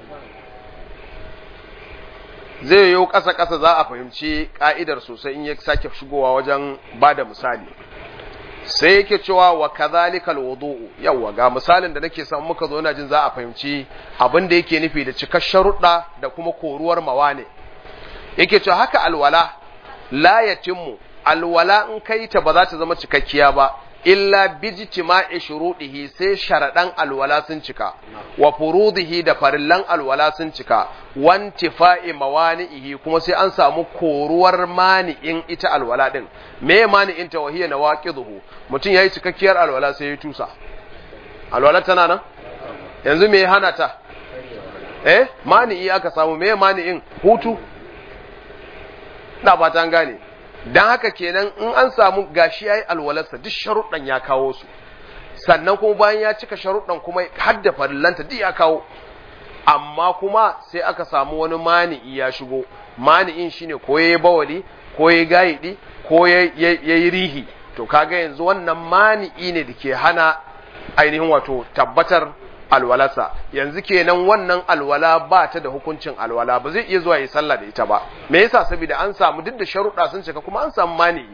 zai yi ƙasa ƙasa za a fahimci ƙa'idar sosai in ya sake shigowa wajen ba da misali sai yake cewa wa kadhalika alwudu'u yawa ga misalin da nake son muka zo ina jin za a fahimci abin da yake nufi da cikar sharuɗa da kuma koruwar mawane yake cewa haka alwala la yatimmu alwala in kai ta ba za ta zama cikakkiya ba illa bijtima'i shuruɗihi sai sharaɗan alwala sun cika wa furudihi da farillan alwala sun cika wantifa'i mawani'ihi kuma sai an samu koruwar mani'in ita alwala din me mani'in ta wahiya nawaqiduhu mutum yayi cikakkiyar alwala sai ya tusa alwala tana nan yanzu me hana ta eh mani'i aka samu me mani'in hutu na fata an gane don haka kenan in an samu gashi ya yi alwalarsa duk sharuɗan ya kawo su sannan kuma bayan ya cika sharuɗan kuma hadda farillanta duk ya kawo amma kuma sai aka samu wani mani'i ya shigo mani'in shine ko ya yi bawali ko ya yi gayidi ko ya yi rihi to kaga yanzu wannan mani'i ne da ke hana ainihin wato tabbatar alwalarsa yanzu kenan wannan alwala ba ta da hukuncin alwala ba zai iya zuwa yi sallah da ita ba me yasa saboda an samu duk da sharuɗa sun cika kuma an samu mani'i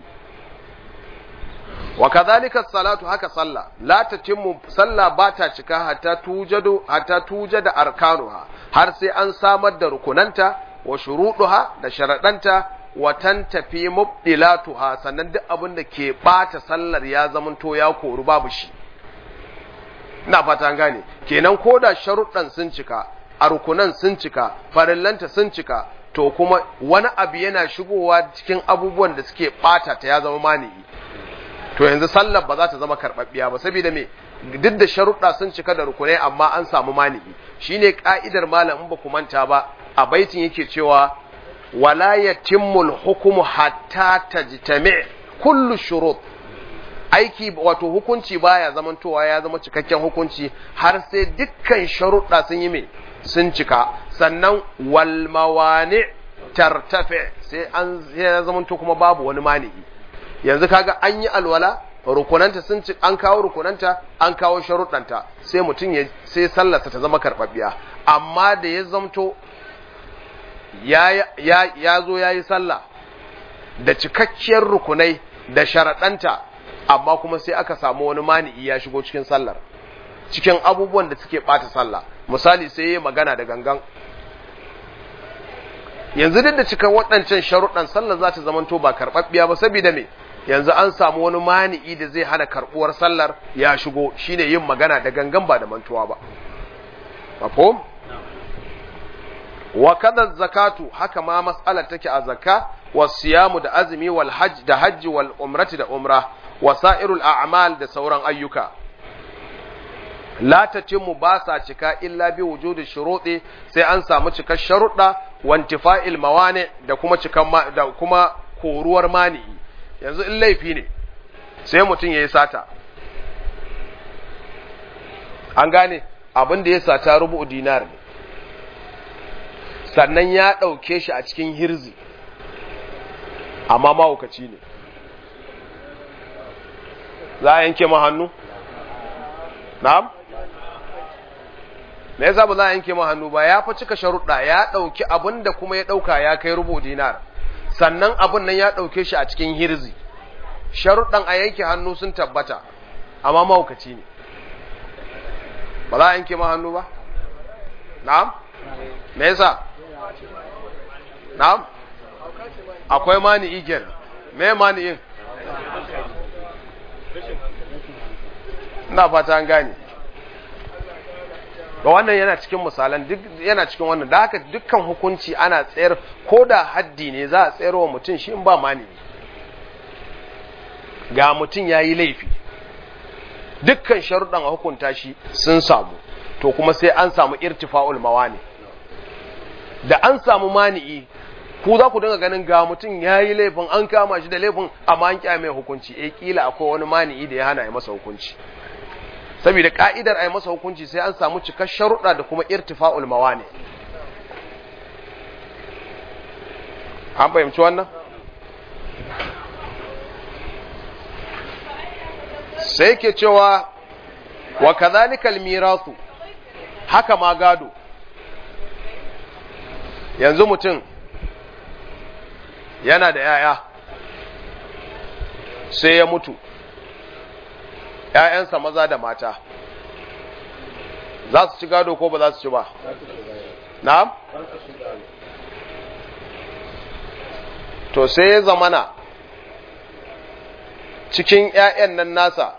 wa kadhalika salatu haka sallah la tatimmu sallah ba ta cika hatta tujadu hatta tujada arkanuha har sai an samar da rukunanta wa shuruduha da sharadanta wa tantafi mubdilatuha sannan duk abin da ke bata sallar ya zamanto ya koru babu shi ina fata an gane kenan koda sharuɗan sun cika a rukunan sun cika farillanta sun cika to kuma wani abu yana shigowa cikin abubuwan da suke bata ta ya zama mani'i to yanzu sallar ba za ta zama karɓaɓɓiya ba saboda me duk da sharuɗa sun cika da rukunai amma an samu mani'i shine ka'idar malam in ba ku manta ba a baitin yake cewa wala yatimmul hukmu hatta tajtami kullu shurut aiki wato hukunci baya zamantowa ya zama cikakken hukunci har sai dukkan sharuɗa sun yi me sun cika sannan wal mawani tartafe sai an ya zamanto kuma babu wani mani'i yanzu kaga an yi alwala rukunanta sun ci an kawo rukunanta an kawo sharuɗanta sai mutum ya sai sallarsa ta zama karɓaɓɓiya amma da ya zamto ya ya ya zo yayi sallah da cikakkiyar rukunai da sharaɗanta amma kuma sai aka samu wani mani'i ya shigo cikin sallar cikin abubuwan da suke ɓata sallah misali sai ya magana da gangan yanzu duk da cikin waɗancan sharuɗan sallar za ta zamanto ba karɓaɓɓiya ba saboda me yanzu an samu wani mani'i da zai hana karɓuwar sallar ya shigo shine yin magana da gangan ba da mantuwa ba mafhum wa kadha zakatu haka ma mas'alar take a zakka wa siyamu da azumi wal hajj da hajji wal umrati da umra wa sa'irul a'mal da sauran ayyuka la tatimmu ba sa cika illa bi wujudi shuruɗi sai an samu cikar sharuɗa wa intifa'il mawani da kuma cikan da kuma koruwar mani'i yanzu in laifi ne sai mutum yayi sata an gane abin da ya sata rubu dinar ne sannan ya ɗauke shi a cikin hirzi amma mahaukaci ne za a yanke ma hannu? na'am? me yasa ba za a yanke ma hannu ba ya fa cika sharuɗa ya ɗauki abin da kuma ya ɗauka ya kai rubu dinar sannan abin nan ya ɗauke shi a cikin hirzi sharuɗan a yanke hannu sun tabbata amma mahaukaci ne ba za a yanke ma hannu ba? na'am? me yasa? na'am? akwai mani igen me mani'in? ina fata an gane ga wannan yana cikin misalan duk yana cikin wannan da haka dukkan hukunci ana tsayar ko da haddi ne za a tsayar wa mutum shi in ba mani ga mutum ya yi laifi dukkan sharuɗan a hukunta shi sun samu to kuma sai an samu irtifa'ul mawani da an samu mani'i ku za ku dinga ganin ga mutum ya yi laifin an kama shi da laifin amma an kyame hukunci eh kila akwai wani mani'i da ya hana ya masa hukunci saboda ka'idar a yi masa hukunci sai an samu cikar sharuɗa da kuma irtifa'ul mawani an fahimci wannan sai ke cewa wa kadhalika al-mirasu haka ma gado yanzu mutum yana da ‘ya'ya sai ya mutu ‘ya'yansa maza da mata za su ci gado ko ba za su ci ba na'am to sai ya zamana cikin ‘ya'yan nan nasa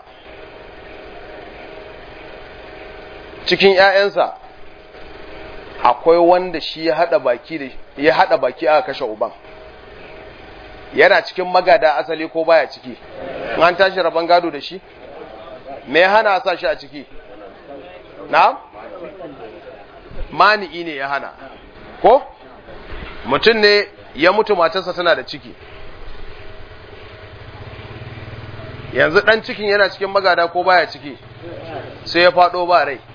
cikin ‘ya'yansa akwai wanda shi ya haɗa baki da ya haɗa baki aka kashe uban yana cikin magada asali ko baya ciki an tashi rabon gado da shi me ya hana sa shi a ciki na mani'i ne ya hana ko mutum ne ya mutu matarsa tana da ciki yanzu dan cikin yana cikin magada ko baya ciki sai ya faɗo ba rai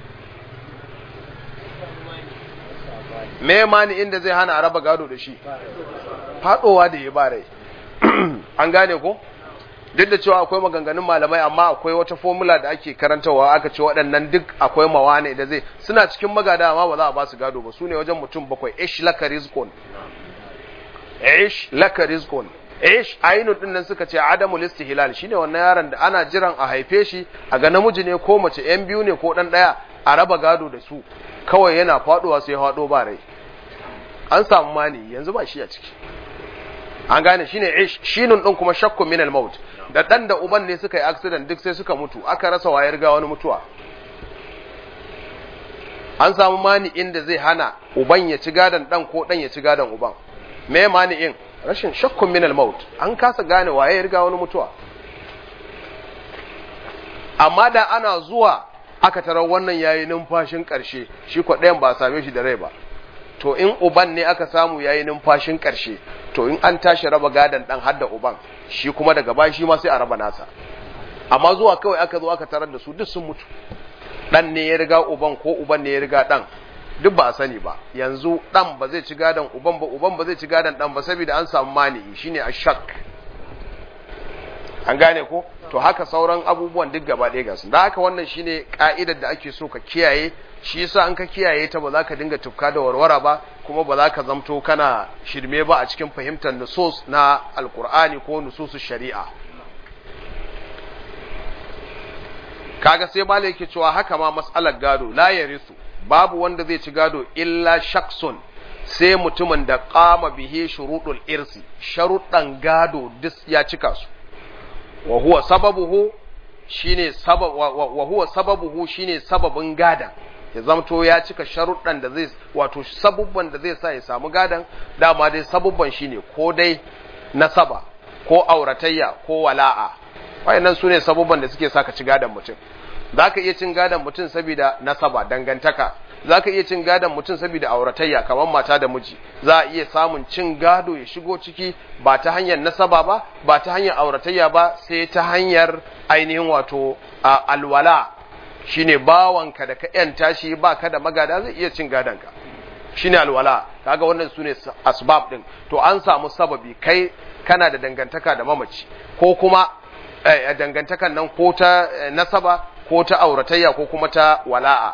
me mani inda zai hana a raba gado da shi faɗowa da ya ba rai an gane ko duk da cewa akwai maganganun malamai amma akwai wata formula da ake karantawa aka ce waɗannan duk akwai mawane da zai suna cikin magada amma ba za a ba su gado ba su ne wajen mutum bakwai ish laka rizqun ish laka rizqun ish ainun din nan suka ce adamul istihlal shine wannan yaron da ana jiran a haife shi a ga namiji ne ko mace yan biyu ne ko dan daya a raba gado da su kawai yana faduwa sai hado ba rai an samu mani yanzu ba shi a ciki an gane shine ish shinun din kuma shakku min al maut da dan da uban ne suka yi accident duk sai suka mutu aka rasa wayar ga wani mutuwa an samu mani inda zai hana uban ya ci gadan dan ko dan ya ci gadan uban me mani in rashin shakkun min al maut an kasa gane waye ya riga wani mutuwa amma da ana zuwa aka tarar wannan yayi numfashin karshe shi ko ɗayan ba a same shi da rai ba to in uban ne aka samu yayi numfashin karshe to in an tashi raba gadan dan hadda uban shi kuma daga baya shi ma sai a raba nasa amma zuwa kawai aka zo aka tarar da su duk sun mutu dan ne ya riga uban ko uban ne ya riga dan duk ba a sani ba yanzu dan ba zai ci gadan uban ba uban ba zai ci gadan dan ba saboda an samu mani shine ashak an gane ko to haka sauran abubuwan duk gaba ɗaya gasu da haka wannan shine ka'idar da ake so ka kiyaye shi yasa an ka kiyaye ta ba za ka dinga tufka da warwara ba kuma ba za ka zamto kana shirme ba a cikin fahimtar nusus na alkur'ani ko nususu shari'a kaga sai malai yake cewa haka ma mas'alar gado la yarisu babu wanda zai ci gado illa shaksun sai mutumin da qama bihi shuruɗul irsi sharuɗan gado duk ya cika su wa huwa sababuhu shine sabab wa huwa sababuhu shine sababin gadan ya zamto ya cika sharuɗan da zai wato sabubban da zai sa ya samu gadan dama dai sabubban shine ko dai nasaba ko auratayya ko wala'a wayannan sune sabubban da suke sa ka ci gadan mutum zaka iya cin gadan mutum saboda nasaba dangantaka za ka iya cin gadon mutum saboda auratayya kamar mata da miji za a iya samun cin gado ya shigo ciki ba ta hanyar nasaba ba ba ta hanyar auratayya ba sai ta hanyar ainihin wato alwala shine bawanka da ka yanta shi ba ka da magada zai iya cin gadonka shine alwala kaga wannan su ne asbab din to an samu sababi kai kana da dangantaka da mamaci ko kuma dangantakan nan ko ta nasaba ko ta auratayya ko kuma ta wala'a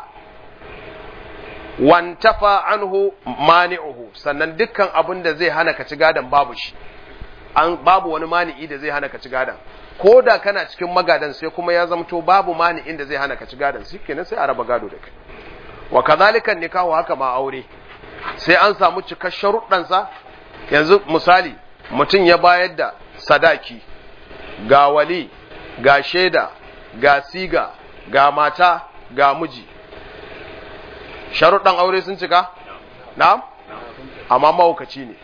wantafa anhu mani'uhu sannan dukkan abin da zai hana ka ci gadan babu shi an babu wani mani'i da zai hana ka ci gadan ko da kana cikin magadan sai kuma ya zamto babu mani'in da zai hana ka ci gadan shi kenan sai a raba gado da kai wa kadhalika nikahu haka ma aure sai an samu cikar sharuɗan sa yanzu misali mutum ya bayar da sadaki ga wali ga shaida ga siga ga mata ga miji sharuɗan aure sun cika? na'am? amma mahaukaci ne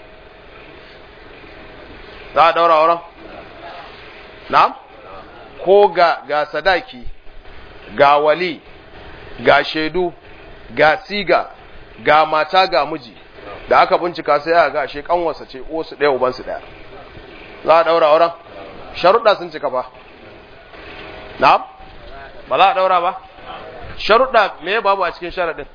za a ɗaura auren? na'am? ko ga, ga sadaki ga wali ga shaidu ga siga ga mata ga miji da aka bincika sai ya ga ashe kanwarsa ce su ɗaya ubansu ɗaya za a ɗaura auren? sharuɗa sun cika ba na'am? ba za a ɗaura ba? sharuɗa me babu a cikin sharaɗin?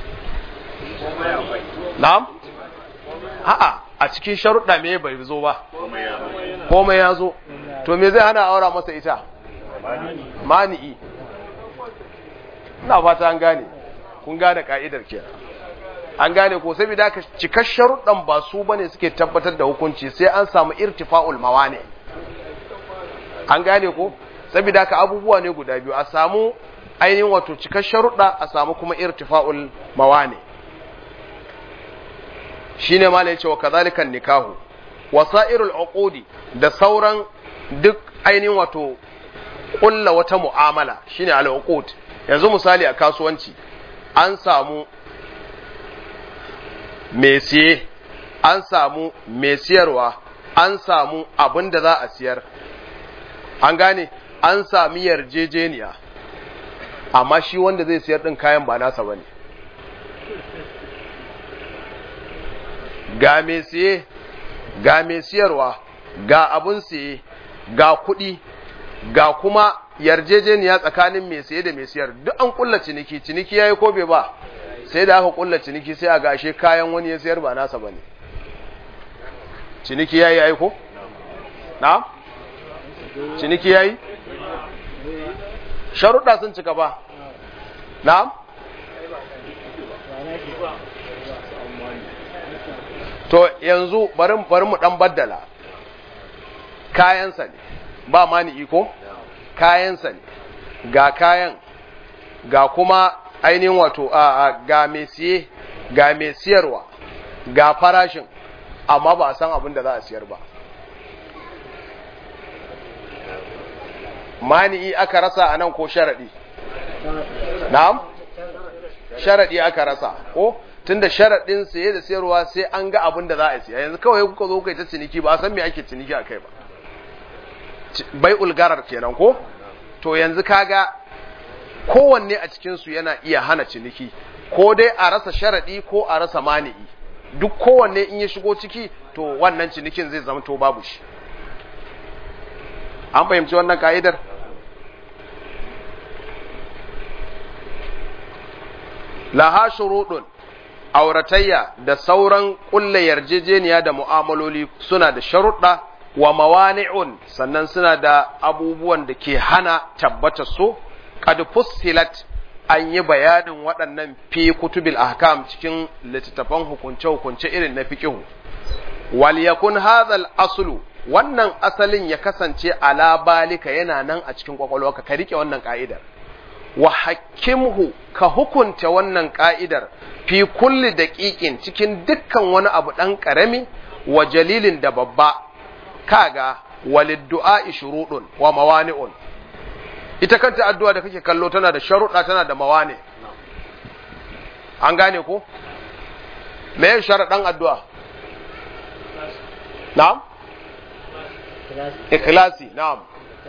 Na'am? A'a, a cikin sharuɗa me bai zo ba. Komai ya zo. To me zai hana aura masa ita? Mani'i. Ina fata an gane. Kun gane ka'idar ke. An gane ko saboda haka cikar sharuɗan ba su bane suke tabbatar da hukunci sai an samu irtifa'ul mawani. An gane ko? Saboda haka abubuwa ne guda biyu a samu ainihin wato cikar sharuɗa a samu kuma irtifa'ul mawani. shine ma yace wa kadhalikan nikahu wasairul uqudi da sauran duk ainihin wato kulla wata mu'amala shine al uqud yanzu misali a kasuwanci an samu mai siye an samu mai siyarwa an samu abin da za a siyar an gane an sami yarjejeniya amma shi wanda zai siyar din kayan ba nasa bane ga mai siye ga mai siyarwa ga abun siye ga kuɗi ga kuma yarjejeniya tsakanin mai siye da mai siyar duk an kulla ciniki ciniki yayi ko bai ba sai da aka kulla ciniki sai a gashe kayan wani ya siyar ba nasa bane ciniki yayi aiko na ciniki yayi sharuɗa sun cika ba na'am to yanzu bari bari mu dan baddala kayansa ne ba mani iko kayansa ne ga kayan ga kuma ainihin wato a ga mai siye ga mai siyarwa ga farashin amma ba a san abin da za a siyar ba mani'i aka rasa a nan ko sharaɗi na'am sharaɗi aka rasa ko tunda sharaɗin siye da siyarwa sai an ga abin da za a siya yanzu kawai kuka zo kai ta ciniki ba a san me ake ciniki a kai ba bai ulgarar kenan ko to yanzu kaga kowanne a cikinsu yana iya hana ciniki ko dai a rasa sharaɗi ko a rasa mani'i duk kowanne in ya shigo ciki to wannan cinikin zai zama to babu shi an fahimci wannan ka'idar laha shuruɗun auratayya da sauran ƙulla yarjejeniya da mu'amaloli suna da sharuɗa wa mawani'un sannan suna da abubuwan da ke hana tabbata su qad fussilat an yi bayanin waɗannan fi kutubil ahkam cikin littattafan hukunce-hukunce irin na fiqihu wal yakun hadhal aslu wannan asalin ya kasance ala balika yana nan a cikin kwakwalwarka ka rike wannan ka'idar wa hakimhu ka hukunta wannan ka'idar fi kulli daqiqin cikin dukkan wani abu dan karami wa jalilin da babba kaga walid du'a shurudun wa mawani'un ita kanta addu'a da kake kallo tana da sharuɗa tana da mawani an gane ko me sharaɗan addu'a na'am ikhlasi na'am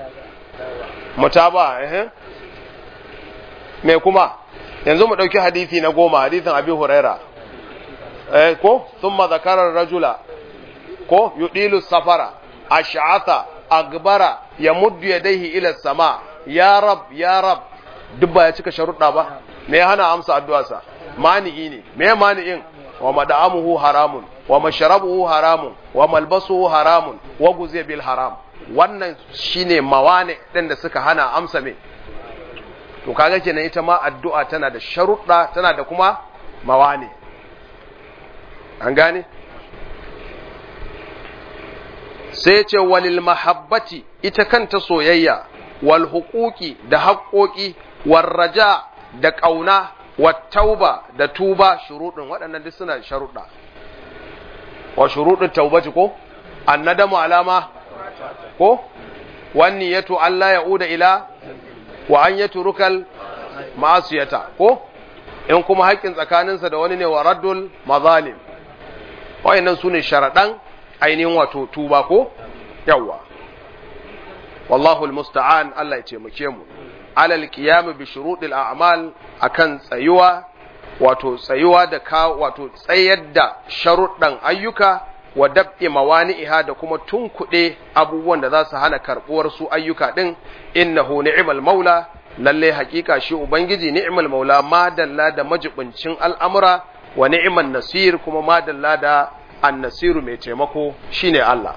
mutaba eh me kuma yanzu mu dauki hadisi na goma hadisin abi huraira eh ko thumma zakara rajula ko yudilu safara ash'atha agbara yamuddu yadayhi ila sama ya rab ya rab duk ba ya cika sharuɗa ba me ya hana amsa addu'arsa mani'i ne me mani'in wa mad'amuhu haramun wa mashrabuhu haramun wa malbasuhu haramun wa guziya bil haram wannan shine mawane din da suka hana amsa me to kaga kenan ita ma addu'a tana da sharuɗa tana da kuma mawane an gane sai ce walil mahabbati ita kanta soyayya wal huquqi da haƙoƙi war raja da ƙauna wat tauba da tuba shuruɗin waɗannan duk suna sharuɗa wa shuruɗin taubati ko annadamu alama ko wani yato Allah ya uda ila wa an yatu rukal ma'asiyata ko in kuma haƙƙin tsakaninsa da wani ne wa raddul mazalim wayannan su ne sharaɗan ainihin wato tuba ko yawwa wallahu almusta'an Allah ya taimake mu alal qiyam bi shuruɗil a'mal akan tsayuwa wato tsayuwa da ka wato tsayar da sharuɗan ayyuka wa dab'i mawani'iha da kuma tunkuɗe abubuwan da za su hana karɓuwar su ayyuka ɗin innahu ni'mal maula lalle haƙiƙa shi ubangiji ni'mal maula madalla da majibincin al'amura wa ni'man nasir kuma madalla da annasiru mai taimako shine Allah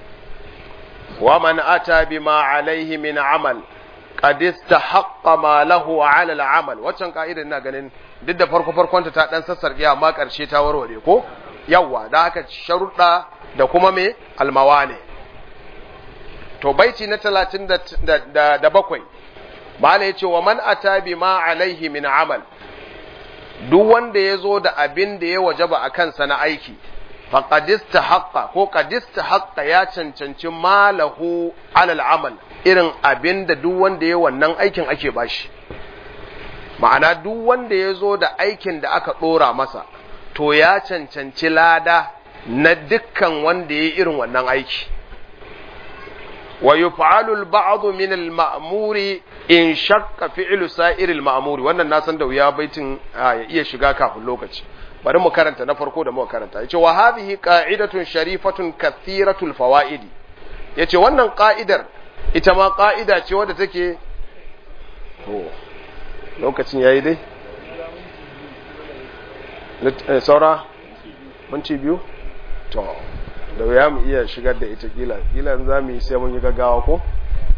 wa man ata bima alaihi min amal qad istahaqqa ma lahu ala al-amal waccan ka'idar ina ganin duk da farko farkonta ta dan sassarki amma karshe ta warware ko yawa da haka sharuɗa da kuma me almawane to baiti na 37 mala yace wa man ata bima alaihi min amal duk wanda ya zo da abin da ya wajaba a kansa na aiki faƙadista haƙƙa ko ƙadista haƙƙa ya cancanci malahu alal amal irin abin da duk wanda ya wannan aikin ake bashi ma'ana duk wanda ya zo da aikin da aka ɗora masa to ya cancanci lada na dukkan wanda ya yi irin wannan aiki wa yuf'alu al-ba'd min al-ma'muri in shakka fi'lu sa'ir al-ma'muri wannan na san da wuya baitin ya iya shiga kafin lokaci bari mu karanta na farko da muka karanta yace wa hadhihi qa'idatun sharifatun kathiratul fawaidi yace wannan qa'idar ita ma qa'ida ce wadda take to lokacin yayi dai saura minti biyu to da wuya mu iya shigar da ita kila kila za mu yi sai mun yi gaggawa ko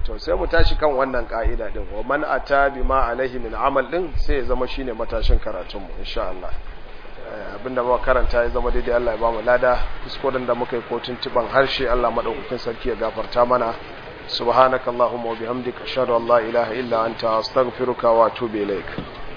to sai mu tashi kan wannan ka'ida din wa man ata bima alaihi min amal din sai ya zama shine matashin karatun mu insha Allah abinda muka karanta ya zama daidai Allah ya ba mu lada kuskuren da muka yi ko tuntuban harshe Allah madaukakin sarki ya gafarta mana subhanakallahumma wa bihamdika ashhadu an la ilaha illa anta astaghfiruka wa atubu ilaik